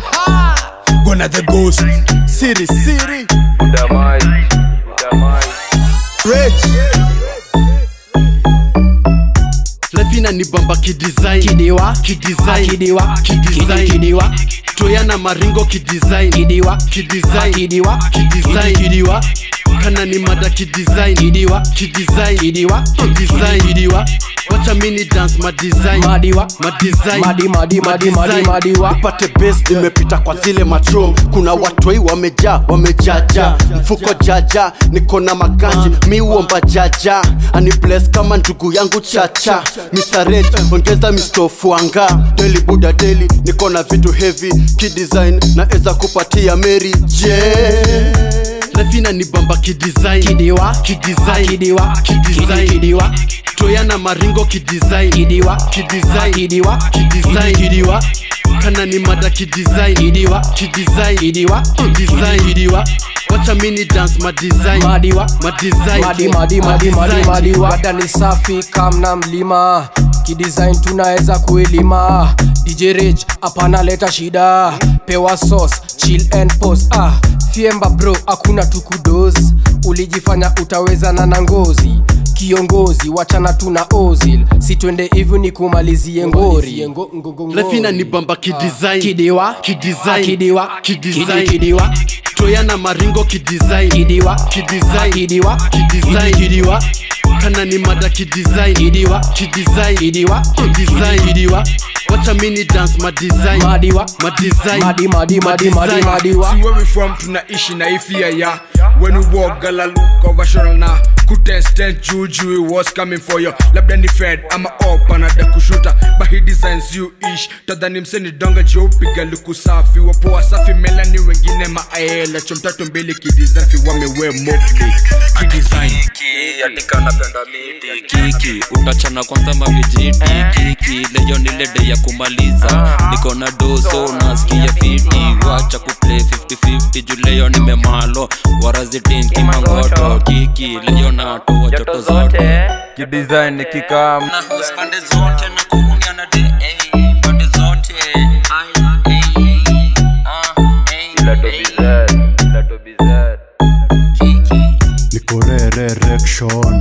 Gonna the ghost. Siri, Siri. Damai, damai. Rich. lefina ni bamba kidesign kidiwa kidesign kidiwa kidesign kidiwa toyana maringo kidesign kidiwa kidesign kidiwa kidesign kidiwa kana ni mada kidesign kidiwa kidesign kidiwa kidesign kidiwa wacha mini dance madesign madiwa madesign madi madi madi madi madiwa upate base nimepita kwa zile matro kuna watoi wamejaa wamejaja mfuko jaja niko na maganji mi uomba jaja ani bless kama ndugu yangu chacha Mr. Rage, ongeza mistofuanga deli buda deli niko na vitu heavy kidesign naeza kupatia mary j lefina ni bamba kidesign kidiwa kidesign kidiwa kidesign kidiwa toyana maringo kidesign kidiwa kidesign kidiwa kidesign kidiwa kana ni mada kidesign kidiwa kidesign kidiwa kidesign kidiwa wacha mini dance madesign madiwa madesign madi madi madi madi Madesign. madiwa Bada ni safi kamna mlima kidesign tunaweza kuelima DJ Rich hapana leta shida pewa sauce chill and pose ah fiemba bro hakuna tukudos ulijifanya utawezana na ngozi kiongozi wachana tuna ozil si twende hivyo ni kumalizie ngori lefina ni bamba kidesign kidiwa kidesign kidiwa kidesign kidiwa toyana maringo kidesign kidiwa kidesign kidiwa kidesign kidiwa kana ni mada kidesign kidiwa kidesign kidiwa kidesign kidiwa wacha mini dance madesign madiwa madesign madi madi madi madi Madesign. madiwa See where we from tunaishi na ifia ya when we walk gala look over shoulder na kutestent juju it was coming for you labda ni fed ama op anada kushuta but he designs you ish tadhani mseni donga jeupiga luku safi wapoa safi melani wengine maaela chomtatu mbili kidizafi wamewe mokli kidesign Kiki, atika napenda miti kiki utachana kwanza mavijiti kiki leyo ni lede ya kumaliza niko na dozo nasikia fiti wacha kuplay 50-50 juu leyo nimemalo warazitin kimangoto kiki leyo natoa joto zote kidesign nikikam na host pande zote na kuunia na de eh, pande zote Ai, eh, ah, eh, eh. Kiki niko rererection